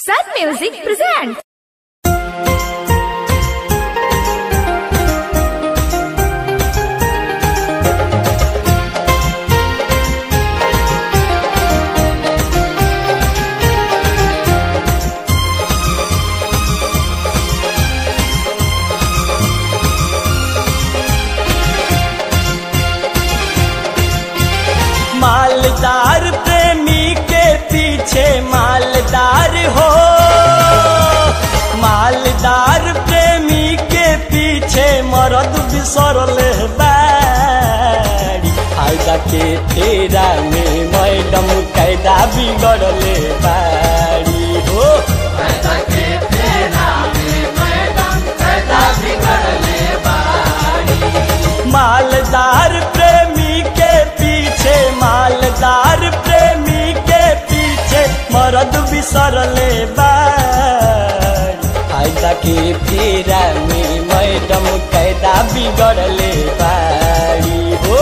Sun Music presents. मालदार प्रेमी के पीछे मालदार हो मालदार प्रेमी के पीछे मरद बिसरले बाड़ी फायदा के तेरा में मैडम कैदा बिगड़ले बाड़ी हो मालदार प्रेमी के पीछे मालदार प्रेमी के पीछे मरद बिसरले बाड़ी फायदा के फेरा में मैडम कैदा बिगड़ले बाड़ी हो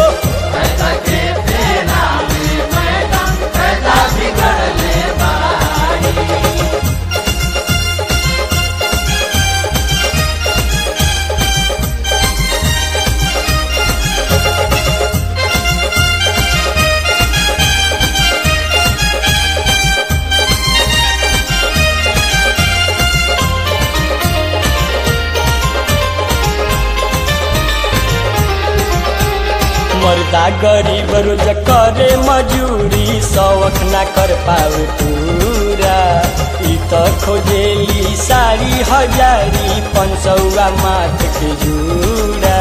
मर्दा गरीब रोज करे मजूरी शौक ना कर पावे पूरा ई त खोजेली साड़ी हजारी पंचौआ माथ के जूड़ा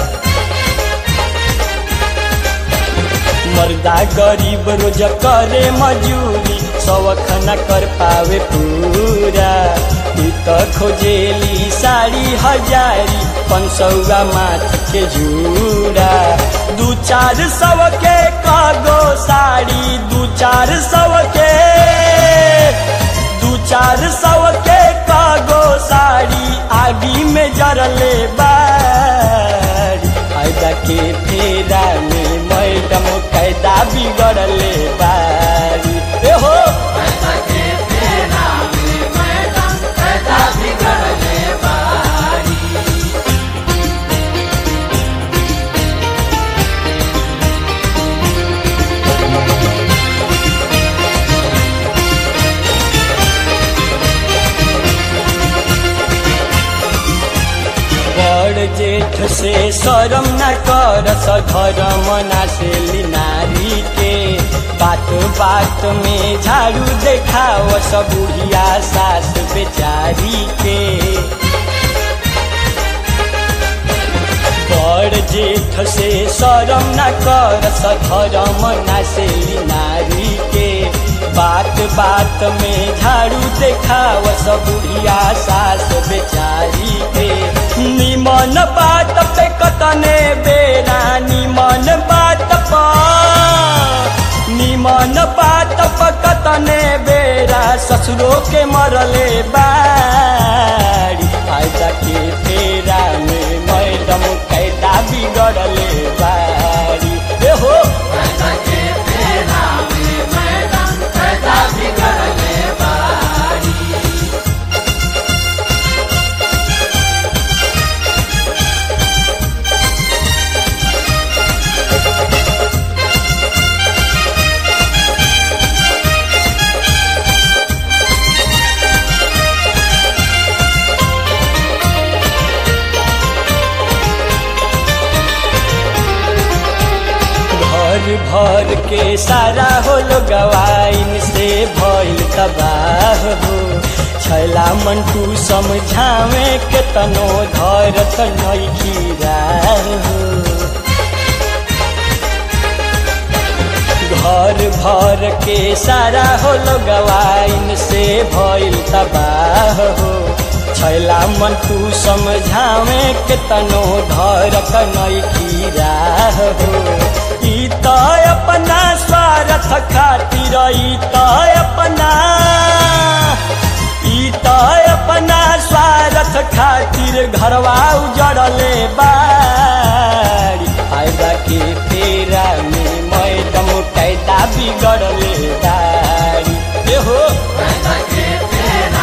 मर्दा गरीब रोज करे मजूरी शौक न कर पावे पूरा ई त खोजेली साड़ी हजारी पंचौआ माथ के जूड़ा दू चार सौ के कागो साड़ी दू चार सौ के दू चार सौ के कागो साड़ी आगी में जरले बाड़ी फायदा के फेरा में मैडम कैदा बिगड़ले बाड़ी ए हो बड़ जेठ से शरम न कर सधरम ना से नारी के बात बात में झाड़ू देखाव सब बुढ़िया सास बेचारी के बड़ जेठ से शरम न कर सधरम ना से नारी के बात बात में झाड़ू देखाव सब बुढ़िया सास बेचारी के निमन बात पे कतने बेरा निमन बात पा निमन बात पे कतने बेरा ससुरो के मरले बाड़ी फायदा के फेरा में मैडम कैदा बिगड़ले बाड़ी ए हो घर भर के सारा होलो गवाइन से भइल तबाह हो छैला मंटू समझावे के तनो धरत नइखी हो घर भर के सारा होलो गवाइन से भइल तबाह हो छैला मन तू समझावे के तनो धरत नइखी हो ई त अपना स्वार्थ खातिर ई त अपना ई त अपना स्वार्थ खातिर घरवा उजड़ले बाड़ी फायदा के फेरा में मैडम कैदा बिगड़ले बाड़ी ए हो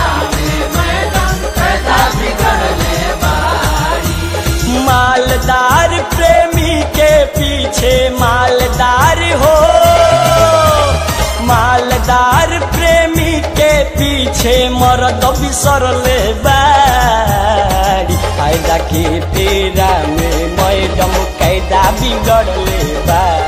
थानेदार प्रेमी के पीछे मरद बिसरले बाड़ी फायदा के फेरा में मैडम कैदा बिगड़ले बा